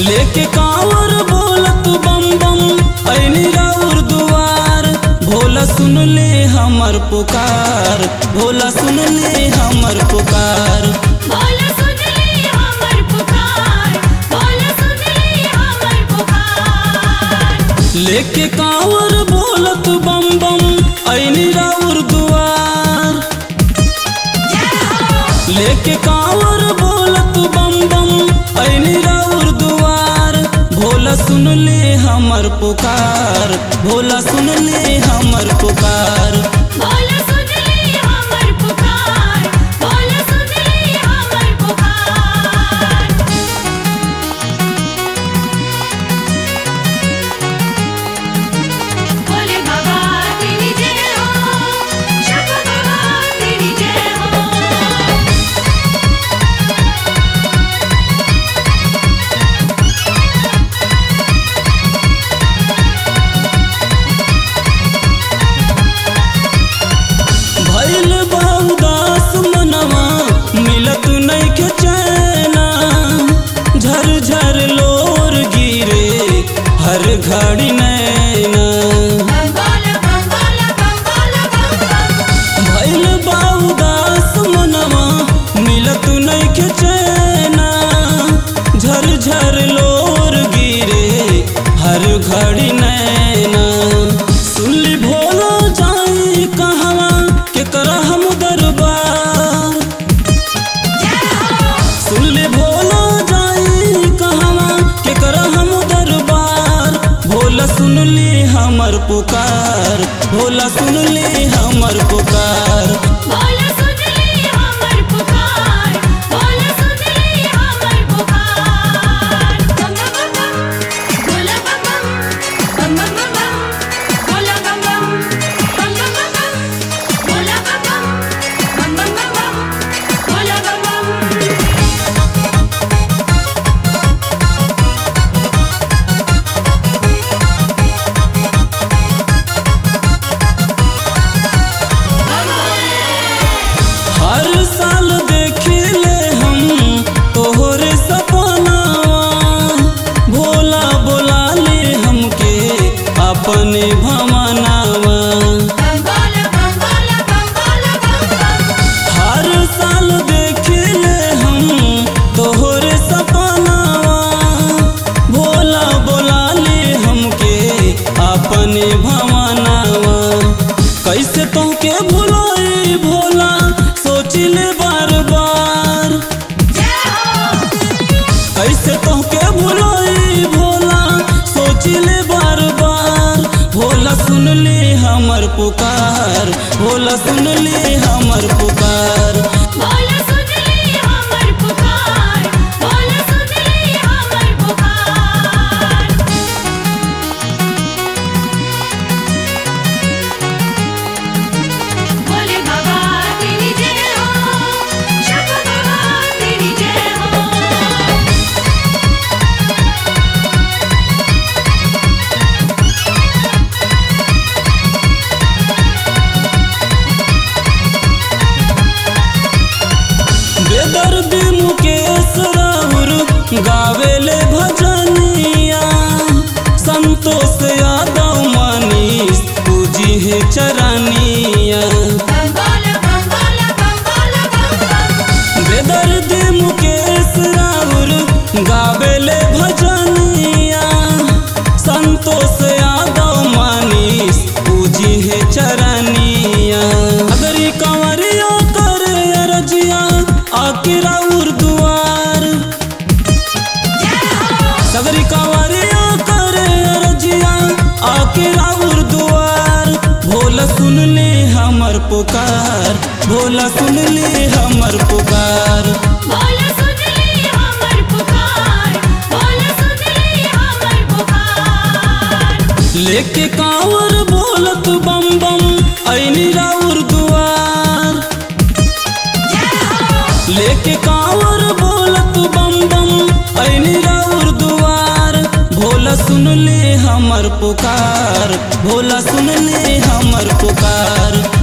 लेके कांवर बोलत बम बम ऐनी राउर दुआर भोला सुन ले हमर पुकार भोला सुन ले हमर पुकार बोला सुन ले हमर पुकार बोला सुन ले हमर पुकार लेके कांवर बोलत बम बम ऐनी राउर दुआर जय हो लेके कांवर बोलत बम बम ऐनी राउर दुआर भोला सुन ले हमर पुकार भोला सुन ले हमर पुकार बोला सुन ले हमर पुकार बोला सुन ले हमर पुकार बोले बाबा तेरी जय हो शंभ बाबा तेरी जय हो भैल बहुदास मनवा मिलत नइखे चैना झर झर लोर गिरे हर घड़ी नैना बंगाला बंगाला बंगाला बंगाला भैल बहुदास मनवा मिलत नइखे चैना झर झर लोर गिरे हर घड़ी नैना सुनली भोला जाई कहवा के कर हम दरबार जय हो सुनले भोला जाई कहवा के कर हम दरबार भोला सुन ले हमर पुकार भोला सुन ले हमर पुकार बोला सुन ले हमर पुकार बोला सुन ले हमर पुकार बम बम बम बोला बम बम बम बम बम बोला बम बम बम बम बम बोला बम बम बम बम बम बोला बम बम हर साल देखिले हम तोहरे सपनावा भोला बोला ले हमके अपने भमनावा बंगाला बंगाला बंगाला बंगाला हर साल देखिले हम तोहरे सपनावा भोला बोला ले हमके अपने भवनावा कैसे तोहके भुलाई भोला सोचिले बार बार जय हो कैसे तोहके भुलाई भोला सोचिले बार बार भोला सुन ले हमर पुकार भोला सुन ले हमर पुकार बोला सुन ले हमर पुकार बोला सुन ले हमर पुकार बोले बाबा तेरी जय हो शंभ बाबा तेरी जय हो बेदर्दी मुकेश राउर गावेले भजनिया संतोष यादव मनीष पूजी है चरनिया बंगाला बंगाला बंगाला बंगाला बेदर्दी मुकेश राउर गावेले भजनिया संतोष यादव मनीष पूजी है चरनिया अगर ये कंवरिया करे अरजिया आके राउर दुआर जय हो सगरी कंवरिया करे अरजिया आके राउर दुआर भोला सुन ले हमर पुकार भोला सुन ले हमर पुकार बोला सुन ले हमर पुकार बोला सुन ले हमर पुकार लेके कांवर बोलत बम बम ऐनी राउर दुआर जय हो लेके कांवर बोलत बम बम ऐनी राउर दुआर भोला सुन ले हमर पुकार भोला सुन ले हमर पुकार